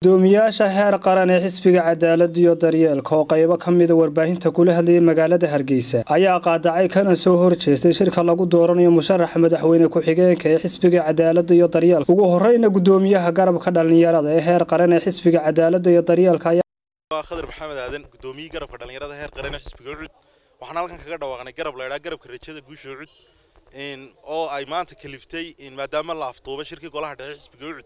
gudoomiyaasha heer qaran ee xisbiga cadaalada iyo daryeelka oo qaybo ka mida warbaahinta kula hadlayay magaalada hargeysa ayaa qaadacay kana soo horjeestay shirka lagu dooranayo musharaxa madaxweyne ku-xigeenka ee xisbiga cadaalada iyo daryeelka ugu horeyna gudoomiyaha garabka dhalinyarada ee heer qaran ee xisbiga cadaalada iyo daryeelka waa khadar maxamed aadan gudoomiyii garabka dhalinyarada heer qaran ee xisbiga ucud waxaan halkan kaga dhawaaqnay garab la idhaa garabka rajada guusha ucud oo ay maanta kaliftay maadaama la afduubay shirkii golaha dhexe xisbiga ucud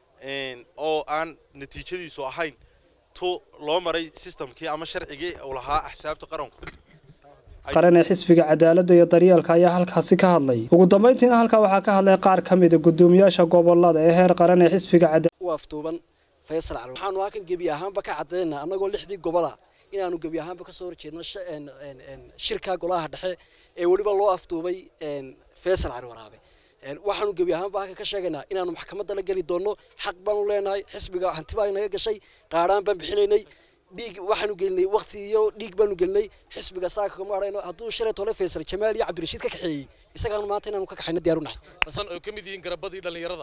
oo aan natiijadiisu ahayn tu loo maray sistamkii ama sharcigii uu lahaa axsaabta qaranku qaran ee xisbiga cadaalada iyo daryeelka ayaa halkaasi ka hadlay ugu dambeyntiina halkaa waxaa ka hadlay qaar ka mida gudoomiyaasha gobolada ee heer qaran ee xisbiga u afduuban faysal cali waxaanu halkan gebi ahaanba ka caddaynaa annagoo lixdii gobola inaanu gebi ahaanba kasoo horjeedno shirka golaha dhexe ee weliba loo afduubay faysal cali waraabe waxaanu gebi ahaanba halkan ka sheegaynaa inaanu maxkamadda la geli doonno xaq baanu leenahay xisbiga hanti baa inaga gashay qaadhaan baan bixinaynay dhiig waxaanu gelinay waqti iyo dhiig baanu gelinay xisbiga saaka kama arayno hadduu shalay tole faysal jamaal iyo cabdirashiid ka kaxeeyey isagaanu maanta inaanu ka kaxayno diyaar u nahay basan oo ka mid yihiin garabadii dhallinyarada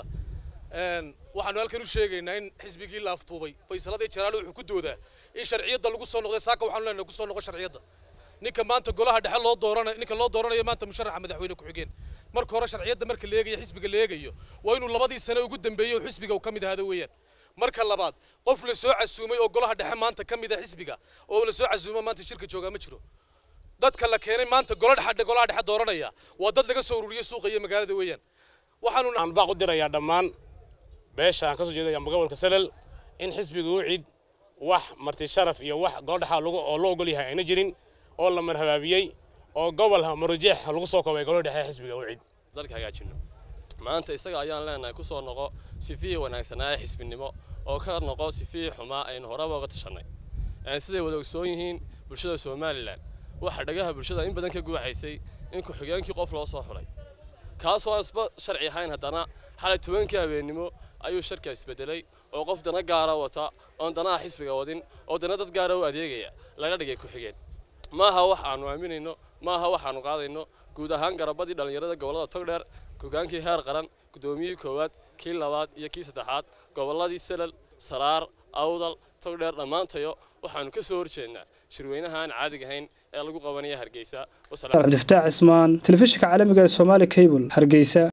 waxaanu halkan u sheegaynaa in xisbigii la aftuubay faysaladii jalaalo wuxuu ku doodaa in sharciyadda lagu soo noqday saaka waxaanu leenahay ku soo noqo sharciyadda ninka maanta golaha dhexe loo dooranayo ninka loo dooranayo maanta musharaxa madaxweyne ku-xigeen marka hore sharciyadda marka la eegayo xisbiga la eegayo waa inuu labadii sane ugu dambeeyey oo xisbiga uu ka mid ahaado weeyaan marka labaad qof la soo casuumay oo golaha dhexe maanta ka mid ah xisbiga oo la soo casuumo maanta shirka joogaa ma jiro dadka la keenay maanta gola dhexe golaha dhexe dooranaya waa dad laga soo ururiyey suuqa iyo magaalada weeyaan waxaanu aan baaq u dirayaa dhammaan beesha aan ka soo jeedaya gobolka salal in xisbiga u cid wax marti sharaf iyo wax goldhaxa oo loo ogol yahay ayna jirin oo la marhabaabiyey oo gobol marujeex lagu soo koobay golo dhexe xisbiga u cid dalka hagaajino maanta isaga ayaan leenahay ku soo noqo sifihii wanaagsanaaye xisbinimo oo ka noqo sifihii xumaa aynu horeba uga tashanay siday wada ogsoon yihiin bulshada somalilan waxa dhagaha bulshada in badan ka guuxaysay in ku-xigeenkii qof loo soo xulay kaasoo aan isba sharci ahayn haddana xalay tobankii habeennimo ayuu sharka isbedelay oo qof dana gaara wata oon danaha xisbiga wadin oo dana dad gaara u adeegaya laga dhigay ku-xigeen maaha wax aanu aaminayno maaha wax aanu qaadayno guud ahaan garabadii dhallinyarada gobollada togdheer hogaankii heer qaran gudoomiyihii koowaad kii labaad iyo kii saddexaad gobolladii salal saraar awdal togdheer dhammaantayo waxaanu ka soo horjeednaa shirweynaha aan caadiga ahayn ee lagu qabanaya hargeysa cabdifataax cismaan telefishinka caalamiga ee somaali cable hargeysa